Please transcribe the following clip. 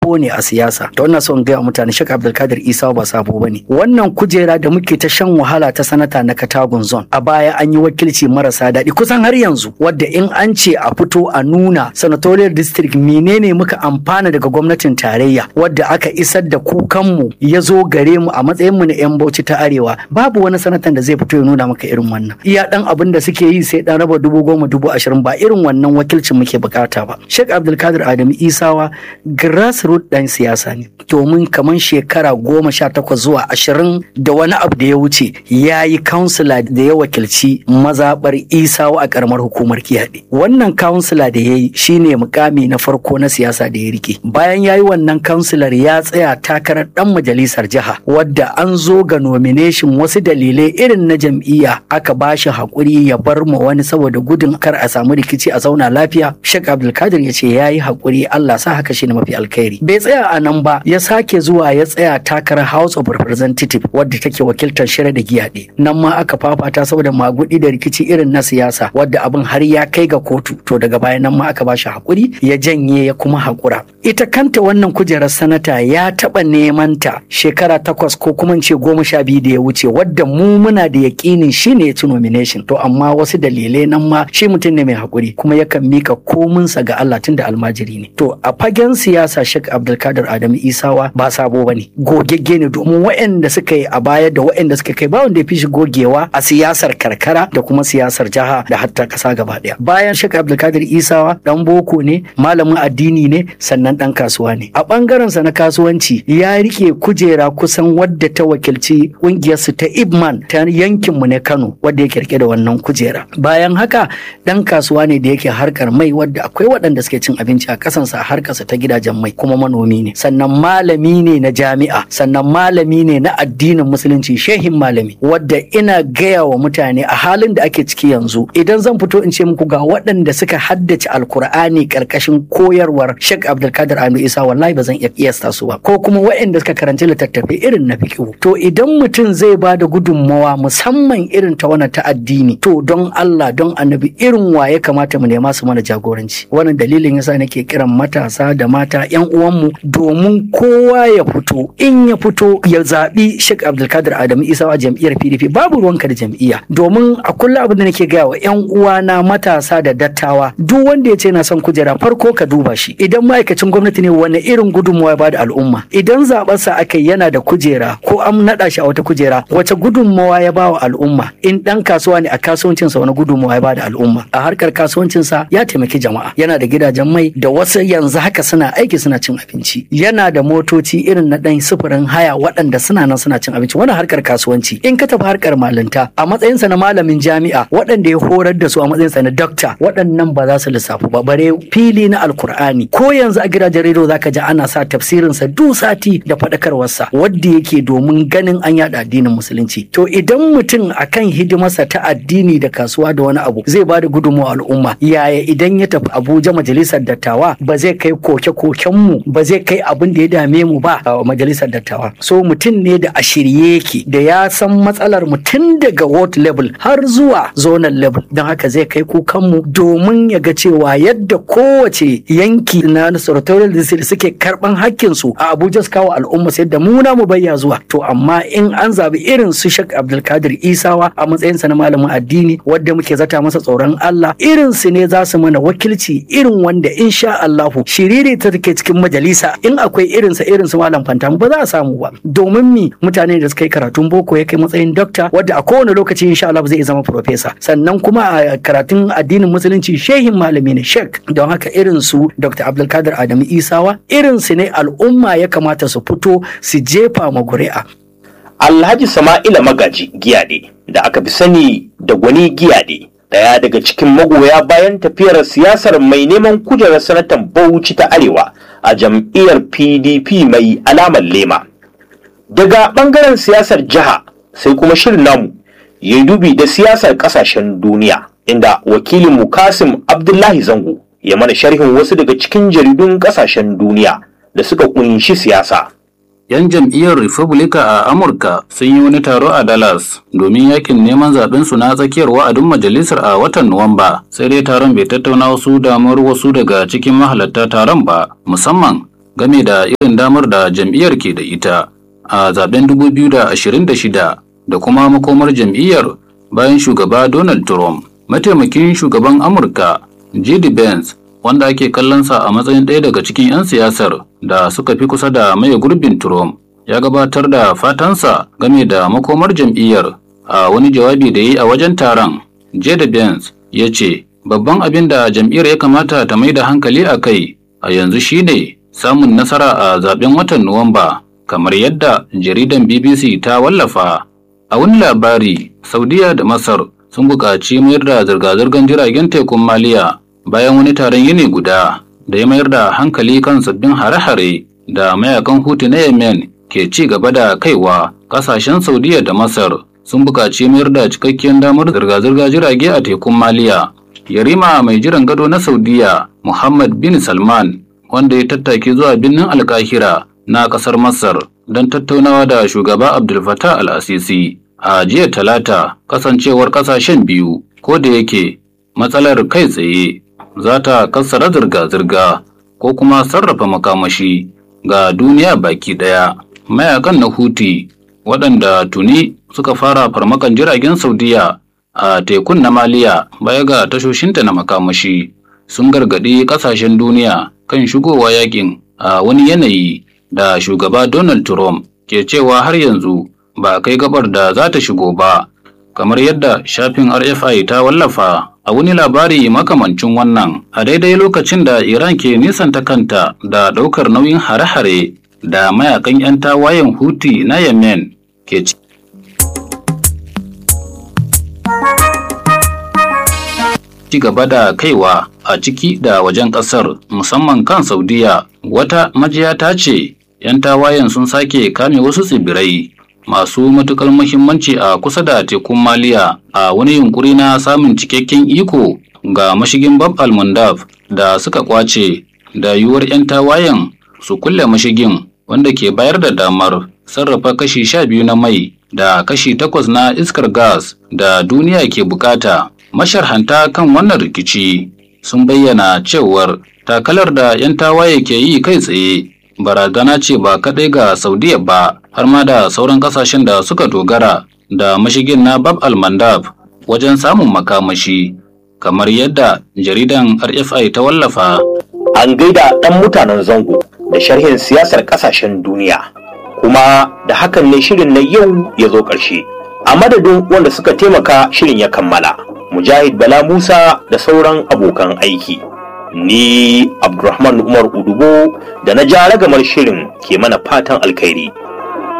sabo ne a siyasa to ina so in gaya mutane Sheikh Abdulkadir Isa ba sabo bane wannan kujera da muke ta shan wahala ta sanata na Katagun zone a baya an yi wakilci marasa daɗi kusan har yanzu wadda in an ce a fito a nuna senatorial district menene muka amfana daga gwamnatin tarayya wadda aka isar da kukanmu ya zo gare mu a matsayin mu na yan Bauchi ta Arewa babu wani sanatan da zai fito ya nuna maka irin wannan iya dan abin da suke yi sai dan raba dubu goma dubu ashirin ba irin wannan wakilcin muke bukata ba Sheikh Abdulkadir Adamu Isawa grassroots dan siyasa ne domin kamar shekara goma sha takwas zuwa ashirin da wani abu da ya wuce ya yi kansila da ya wakilci mazaɓar Isawa a karamar hukumar Kiyaɗe wannan kansila da ya yi shine mukami na farko na siyasa da ya rike bayan ya yi wannan kansilar ya tsaya takarar dan majalisar jiha wadda an zo ga nomination wasu dalilai irin na jam'iyya aka ba shi haƙuri ya bar ma wani saboda gudun kar a samu rikici a zauna lafiya Sheikh Abdulkadir ya ce ya yi haƙuri Allah sa haka shine mafi alkhairi bai tsaya a nan ba ya sake zuwa ya tsaya takarar House of Representative wadda take wakiltar shirya da giyaɗe nan ma aka fafata saboda magudi da rikici irin na siyasa wadda abin har ya kai ga kotu to daga baya nan ma aka ba shi haƙuri ya janye ya kuma haƙura ita kanta wannan kujerar sanata ya taɓa neman ta shekara takwas ko kuma ce goma sha biyu da ya wuce wadda mu muna da yaƙinin shi ne ya ci nomination to amma wasu dalilai nan ma shi mutum ne mai haƙuri kuma yakan mika kominsa ga Allah tunda almajiri ne to a fagen siyasa Sheikh Abdulkadir Adamu Isawa ba sabo bane gogegge ne domin waɗanda suka yi a baya da waɗanda suka kai ba wanda ya fi shi gogewa a siyasar karkara da kuma siyasar jiha da hatta ƙasa gaba ɗaya bayan Sheikh Abdulkadir Isawa dan boko ne malamin addini ne sannan dan kasuwa ne a bangaren sa na kasuwanci ya rike kujera kusan wadda ta wakilci kungiyar su ta Ibman ta yankin mu ne Kano wadda yake rike da wannan kujera bayan haka dan kasuwa ne da yake harkar mai wadda akwai waɗanda suke cin abinci a kasansa a harkarsa ta gidajen mai kuma manomi ne sannan malami ne na jami'a sannan malami ne na addinin musulunci shehin malami wadda ina gaya wa mutane a halin da ake ciki yanzu idan zan fito in ce muku ga waɗanda suka haddace alkur'ani karkashin koyarwar Sheikh Abdulkadir Anu Isa wallahi ba zan iya kiyasta su ba ko kuma waɗanda suka karanci littattafai irin na fiqh to idan mutum zai ba da gudunmawa musamman irin ta wannan ta addini to don Allah don annabi irin wa ya kamata mu nema su mana jagoranci wannan dalilin yasa nake kiran matasa da mata yan uwanmu domin kowa ya fito in ya fito ya zaɓi Sheikh Abdulkadir Adamu Isa a jam'iyyar PDP babu ruwanka da jam'iyya domin a kullum abin da nake gaya wa yan uwana matasa da dattawa duk wanda ya ce na son kujera farko ka duba shi idan ma'aikacin gwamnati ne wani irin gudunmawa ya bada al'umma idan zaɓarsa aka yana da kujera ko an naɗa shi a wata kujera wace gudunmawa ya ba wa al'umma in ɗan kasuwa ne a kasuwancinsa wani gudunmawa ya bada al'umma a harkar kasuwancinsa ya taimaki jama'a yana da gidajen mai da wasu yanzu haka suna aiki suna cin abinci yana da motoci irin na ɗan sufurin haya waɗanda suna nan suna cin abinci wannan harkar kasuwanci in ka tafi harkar malinta a matsayinsa na malamin jami'a waɗanda ya horar da su a matsayinsa na dokta waɗannan ba za su lissafu ba bare fili na alkur'ani ko yanzu a gidajen rediyo zaka ji ana sa tafsirinsa duk sati da faɗakarwarsa wadda yake domin ganin an yaɗa addinin musulunci to idan mutum akan hidimarsa ta addini da kasuwa da wani abu zai ba da gudunmawa al'umma yaya idan ya tafi abuja majalisar dattawa ba zai kai koke mu ba zai kai abin da ya dame mu ba a majalisar dattawa so mutum ne da a shirye yake da ya san matsalar mu tun daga ward level har zuwa zonal level don haka zai kai kukanmu domin ya ga cewa yadda kowace yanki na senatorial district suke karban hakkin su a abuja su kawo al'umma sai da muna mu bayya zuwa to amma in an zabi irin su shek abdulkadir isawa a matsayinsa na malamin addini wadda muke zata masa tsoron allah irin su ne za su mana wakilci irin wanda insha allahu shiriri ta take cikin majalisa in akwai irin sa irin su malam fantam ba za a samu ba domin mi mutane da suka yi karatun boko ya kai matsayin dokta wadda a kowane lokaci insha allah zai zama profesa sannan kuma a karatun addinin musulunci shehin malami ne shek don haka irin su dr abdulkadir adamu isawa irin su ne al'umma ya kamata su fito su jefa ma guri'a Alhaji Sama'ila Magaji Giyade da aka fi sani da Gwani Giyade ɗaya daga cikin magoya bayan tafiyar siyasar mai neman kujerar sanatan Bauchi ta Arewa a jam'iyyar PDP mai alamar lema. Daga ɓangaren siyasar jiha sai kuma shirin namu ya dubi da siyasar ƙasashen duniya inda wakilin Kasim Abdullahi Zango ya mana sharhin wasu daga cikin jaridun ƙasashen duniya da suka kunshi siyasa. 'Yan jam'iyyar Republika a Amurka sun yi wani taro a Dallas domin yakin neman zaɓen su na tsakiyar wa'adin majalisar a watan Nuwamba, sai dai taron bai tattauna wasu damuwar wasu daga cikin mahalarta taron ba, musamman game da irin damar da jam'iyyar ke da ita a zaben 2026 da kuma makomar jam'iyyar bayan shugaba Donald Trump. Mataimakin shugaban Amurka J.D. Vance wanda ake kallonsa a matsayin ɗaya daga cikin 'yan siyasar da suka fi kusa da maye gurbin Trump ya gabatar da fatansa game da makomar jam'iyyar a wani jawabi da yi a wajen taron. J.D. Vance ya ce babban abin da jam'iyyar ya kamata ta mai da hankali a kai a yanzu shine samun nasara a zaben watan Nuwamba kamar yadda jaridan BBC ta wallafa. A wani labari, Saudiya da Masar sun buƙaci mayar da zirga-zirgar jiragen tekun Maliya bayan wani taron yini guda da ya mayar da hankali kan sabbin hare-hare da mayakan Hutu na Yemen ke ci gaba da kaiwa ƙasashen Saudiya da Masar sun buƙaci mayar da cikakkiyar damar zirga-zirga jirage a tekun Maliya. Yarima mai jiran gado na Saudiya, Muhammad bin Salman, wanda ya tattake zuwa birnin Alkahira na ƙasar Masar don tattaunawa da shugaba Abdul Fattah al-Asisi a jiya talata kasancewar ƙasashen biyu ko da yake matsalar kai tsaye za ta kassara zirga-zirga ko kuma sarrafa makamashi ga duniya baki ɗaya. Mayakan na Huti waɗanda tuni suka fara farmakan jiragen Saudiya a tekun na Maliya baya ga tashoshinta na makamashi sun gargaɗi ƙasashen duniya kan shigowa yakin a wani yanayi da shugaba Donald Trump ke cewa har yanzu ba a kai gabar da za ta shigo ba, kamar yadda shafin RFI ta wallafa a wani labari makamancin wannan a daidai lokacin da Iran ke nisanta kanta da ɗaukar nauyin hare-hare da mayakan 'yan tawayen Houthi na Yemen ke ci. ci gaba da kaiwa a ciki da wajen ƙasar musamman kan Saudiya wata majiya ta ce 'yan tawayen sun sake kame wasu tsibirai masu matuƙar muhimmanci a kusa da tekun Maliya a wani yunkuri na samun cikakken iko ga mashigin Bab al-Mandab da suka kwace da yiwuwar 'yan tawayen su kulle mashigin wanda ke bayar da damar sarrafa kashi sha biyu na mai da kashi takwas na iskar gas da duniya ke bukata. Masharhanta kan wannan rikici sun bayyana cewar takalar da 'yan tawaye ke yi kai tsaye barazana ce ba kaɗai ga Saudiya ba har ma da sauran ƙasashen da suka dogara da mashigin na Bab al-Mandab wajen samun makamashi kamar yadda jaridan RFI ta wallafa. An gaida ɗan mutanen zango da sharhin siyasar ƙasashen duniya kuma da hakan ne shirin na yau ya zo ƙarshe. A madadin wanda suka taimaka shirin ya kammala. Mujahid Bala Musa da sauran abokan aiki. Ni Abdulrahman Umar Udubo da na ja ragamar shirin ke mana fatan alkhairi.